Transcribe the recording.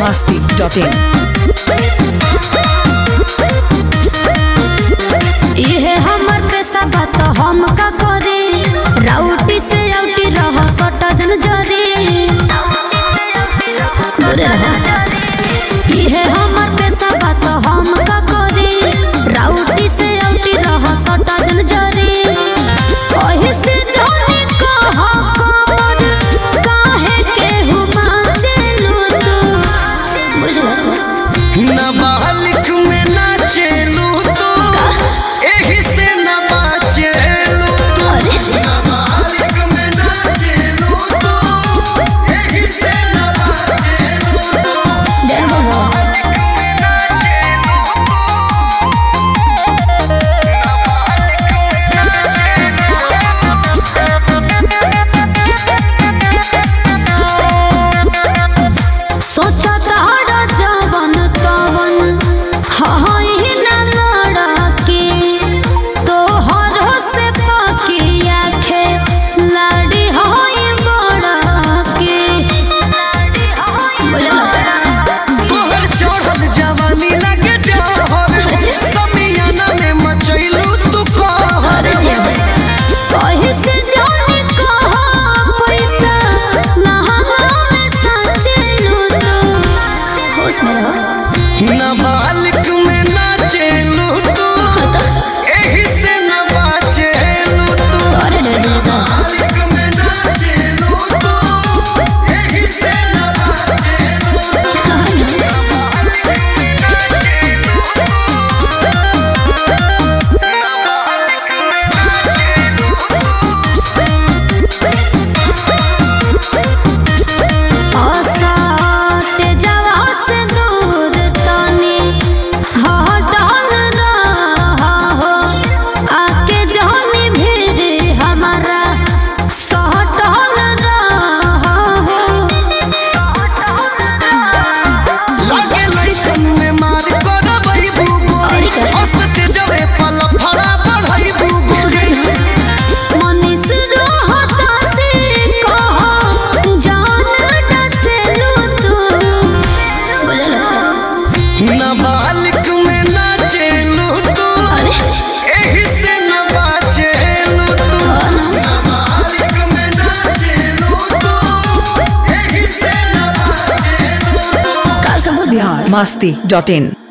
masti.in. इहे हमर पेशा बा तो हम का करी राउटी से आउटी रह सटा जन जरी दूरे रह इहे हमर पेशा बा तो हम का करी राउटी से आउटी रह सटा जन जरी ओही से जाने कहा कमर काहे के हुमा चलू तू बुझलो नाबालिग में नाचेलू तो एही से न बाचेलू तो नाबालिग में नाचेलू तो एही से न बाचेलू तो सोचा तारा जवन तवन हई ना लड़के तोहर से पकिया खे लाड़ी हई बड़के तोहर चढ़ल जवानी लगे जहर समियाना में मचैलू तू कहर कहीं से जाने कहा पैसा लहंगा में सचलू तू होश में रहो नाबालिग में नाचेलू तो एही से न बाचेलू तो नाबालिग में नाचेलू तो एही से न बाचेलू तो असट जवा से दूर तनी हटल रहा हो आके जानी भीड़ हमारा सहटल रहा हो लागे लइकन में मार करबै बुगोरी हंसते जबे पल फड़ा बढ़ै बुगोरी मनीष रहता से कहो जान डसेलू तू नाबालिग में नाचेलू तो अरे एही से न बाचेलू तो नाबालिग में नाचेलू तो एही से न बाचेलू Bihar masti.in.